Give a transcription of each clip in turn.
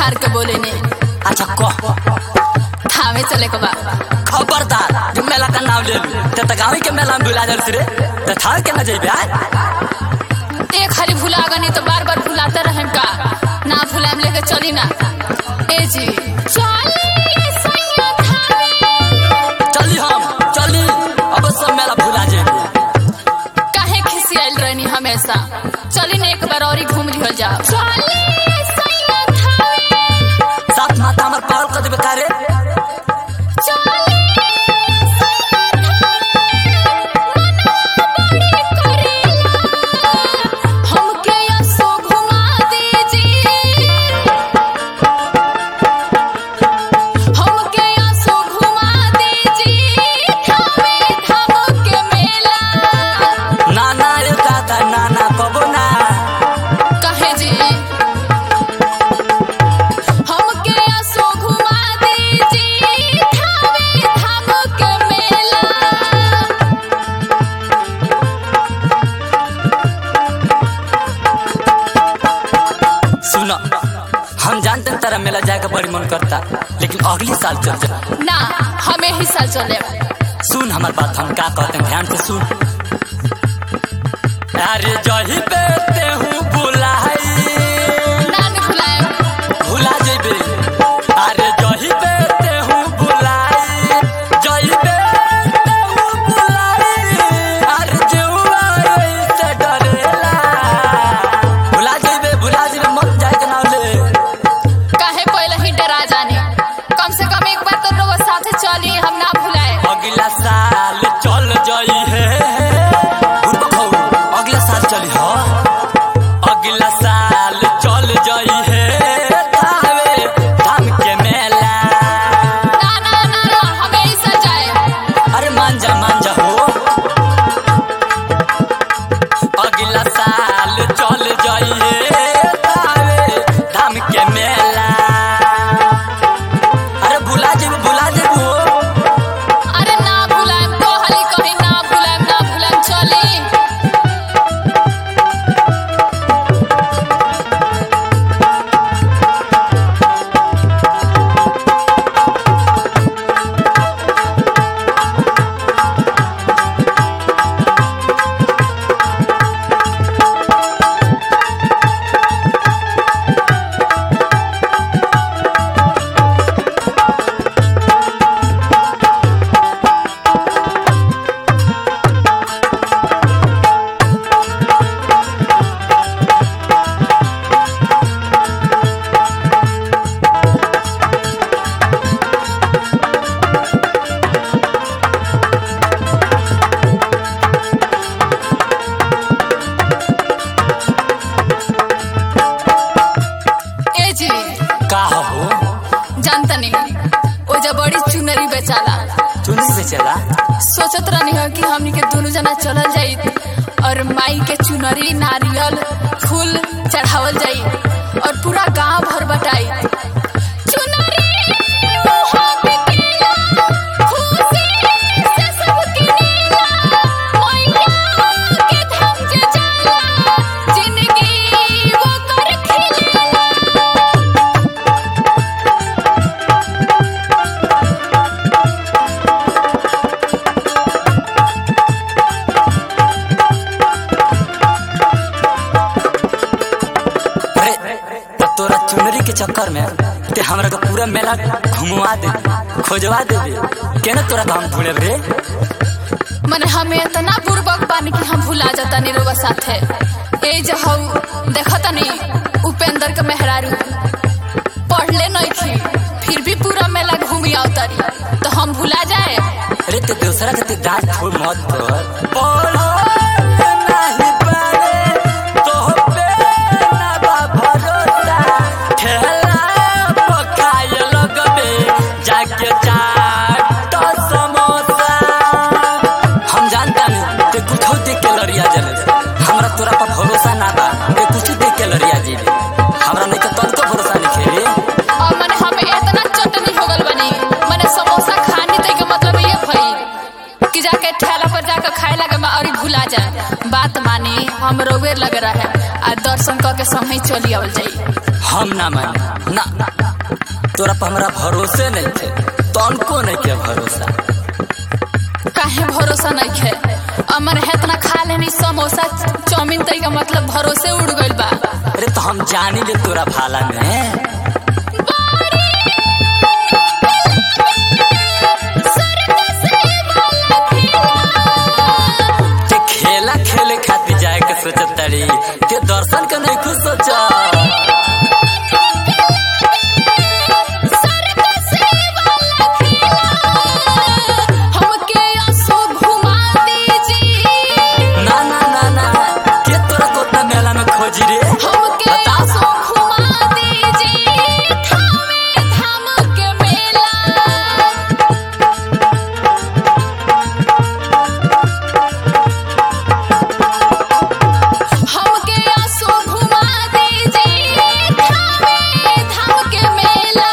झाड़ के बोले ने अच्छा कह थामे चले के बा खबरदार जो मेला का नाम ले लू ते त गाँव के मेला में भुला जल रे ते थार के न जेबे आय एक खाली भुला गनी तो बार बार भुलाते रहें का ना भुलाम लेके चली ना ए जी चली सैया थामे चली हम चली अब सब मेला भुला जेबे काहे खिसियाल रहनी हमेशा चली ना एक बार और ही घूम लिहल जाओ चली सैया थामे साथ माता हमर पाल कर देबे का रे चली सैया थामे मना बड़ी करेला हमके यसो घुमा दीजिए हमके यसो घुमा दीजिए थामे धाम के मेला ना ना रे दादा ना ना कबो ना कहे जी हमके यसो घुमा दीजिए थामे धाम के मेला सुन हम जानते हैं तेरा मेला जाए का बड़ी मन करता लेकिन अगली साल चल जा ना हमें ही साल चले सुन हमार बात हम का कहते हैं ध्यान से सुन अरे जही पे ते हूँ बुलाई ना नहीं भुलाए भुला जेबे अरे जही पे ते हूँ बुलाई जही पे ते हूँ बुलाई अरे जेउआ से डरेला भुला जेबे भुला जेबे मत जाए के नाम ले काहे पहले ही डरा जाने कम से कम एक बार तो लोग साथे चली हम ना भुलाए अगला साल चल जाई है बुढ़बा खाऊ, अगला साल चली हो अगला साल चल जाई है थावे धाम के मेला ना ना ना ना हमें ही साल जाए अरे मान जा मान जा हो अगला साल चल जाई है थावे धाम के मेला अरे भुला जेबू भुला जेबू हो अरे ना भुलाए तो हली कहीं ना भुलाए ना भुलाए चली ए जी का हो जानता नहीं वो जब बड़ी चुनरी बेचाला चुनी से चला सोचत रहनी हो कि हमनी के दोनों जना चलल जाई और माई के चुनरी नारियल फूल चढ़ावल जाई और पूरा गांव भर बटाई चुनरी ओहो बिकेला, खुशी से सब किनेला, मैया के धाम के जाला, जिंदगी वो कर खिलेला। अरे तो तोरा चुनरी के चक्कर में ते हमरा के पूरा मेला घुमवा दे खोजवा दे केना तोरा काम भूले रे मने हमें इतना बुर्बक बानी कि हम भुला जाता नी लोग साथे ए जो हऊ देखता नी उपेंद्र के मेहरारू पढ़ले नहीं थी फिर भी पूरा मेला घूमी आवतारी तो हम भुला जाए अरे ते दूसरा के ते डांट फूल मत कर पढ़ो नहीं पारे तो पे ना बा भरोसा ठेला पकाए लगबे जाके चाट समोसा हम जानता नहीं ते कुछ देख के लड़िया जले हमरा तोरा पर भरोसा ना बा ते कुछ देख के लड़िया जीले हमरा नहीं के तनको भरोसा नहीं खेले और मने हमें इतना चटनी हो गल बनी मने समोसा खानी तो के मतलब ये भई कि जाके ठेला पर जाकर खाए लगे में और भुला जाए बात मानी हम रोवे लग रहा है आ दर्शन करके समय चली आवल जाई हम ना माने ना तोरा पर हमरा भरोसे नहीं थे तनको नहीं के भरोसा काहे भरोसा नहीं है अमर है इतना खा लेनी समोसा चाउमीन तरी का मतलब भरोसे उड़ गइल बा अरे तो हम जानी ले तोरा भाला में ते खेला खेले खातिर जाए के सोचत तारी ते दर्शन के नहीं कुछ सोचा हमके आंसू घुमा दीजिए ना ना ना ना के तोरा कोतना मेला में खोजी रे हमके आंसू घुमा दीजिए थामे धाम के मेला हमके आंसू घुमा दीजिए थामे धाम के मेला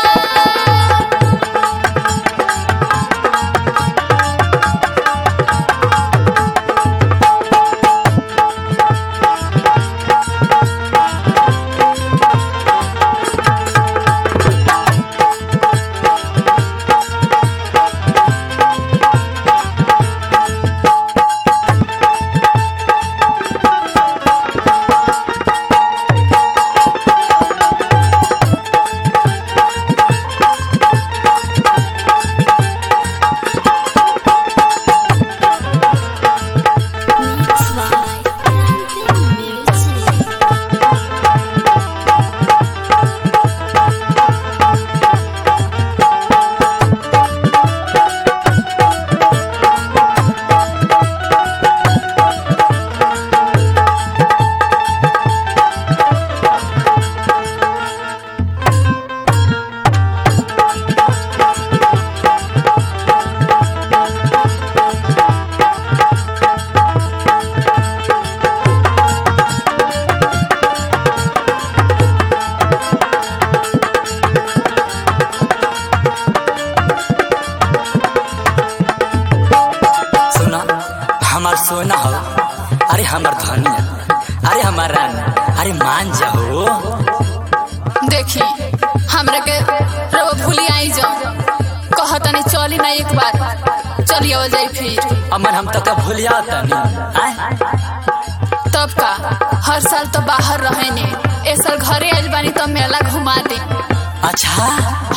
सुना हमार सोना हो अरे हमार धनिया अरे हमार रानी अरे मान जाओ देखी हमरा के रो भूली आई जाओ कहतनी चली ना एक बार चली आवल जाई फिर अमर हम तो का भूलिया तनी आय तब का हर साल तो बाहर रहे ने ए साल घरे आइल बानी तो मेला घुमा दे अच्छा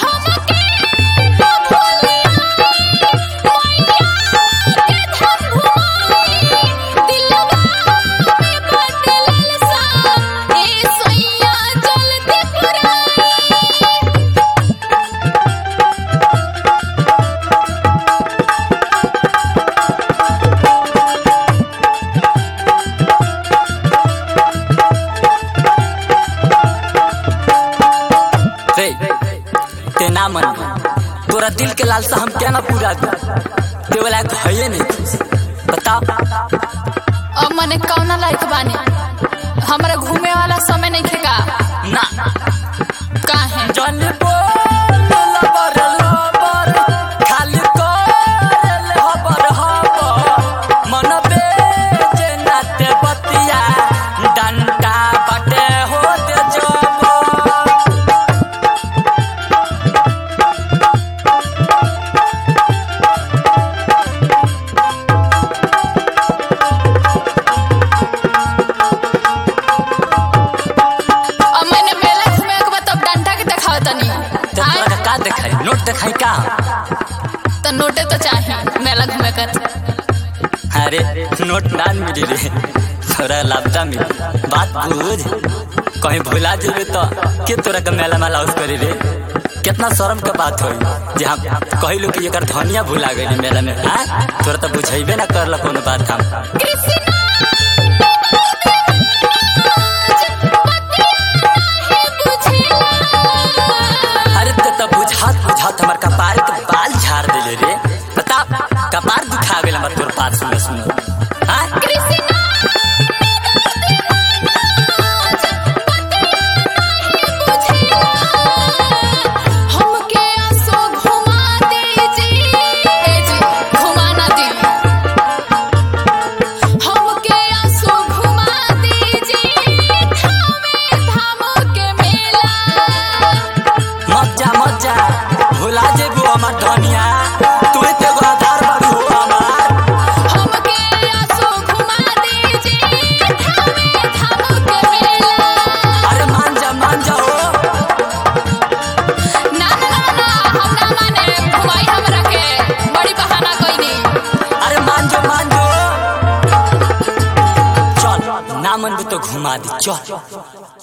रे ते ना मन तोरा दिल के लालसा हम क्या ना पूरा दू ते वाला भये नहीं बता अब मने कौना लायक बानी हमरा घूमे वाला समय नहीं खेगा ना काहे जन बोल लबर लबर खाली कर हबर हबर मन बेजे नाते बतिया डंडा बटे होते जब अब मैंने मेला घूमे के बाद तब डंडा के दिखावत तनी तो तोरा का का देखाई नोट देखाई का तो नोटे तो चाहिए मेला घूमे कर अरे नोट ना मिली रे थोड़ा लापता मिली बात बुझ कहीं भुला जेबे तो के तोरा के मेला में लाउस करी रे कितना शर्म के बात होई जे हम कहिलू कि एकर धनिया भुला गई मेला में हाँ तोरा तो बुझेबे ना करला कोनो बात हम अरे ते तो बुझात बुझात हमर कपार के बाल झाड़ देले रे बता कपार दिखा गेल हमर तोर पास सुन सुन हाँ हमके आंसू घुमा दीजिए ए जी घुमा ना दी ना मन तो घुमा दी चल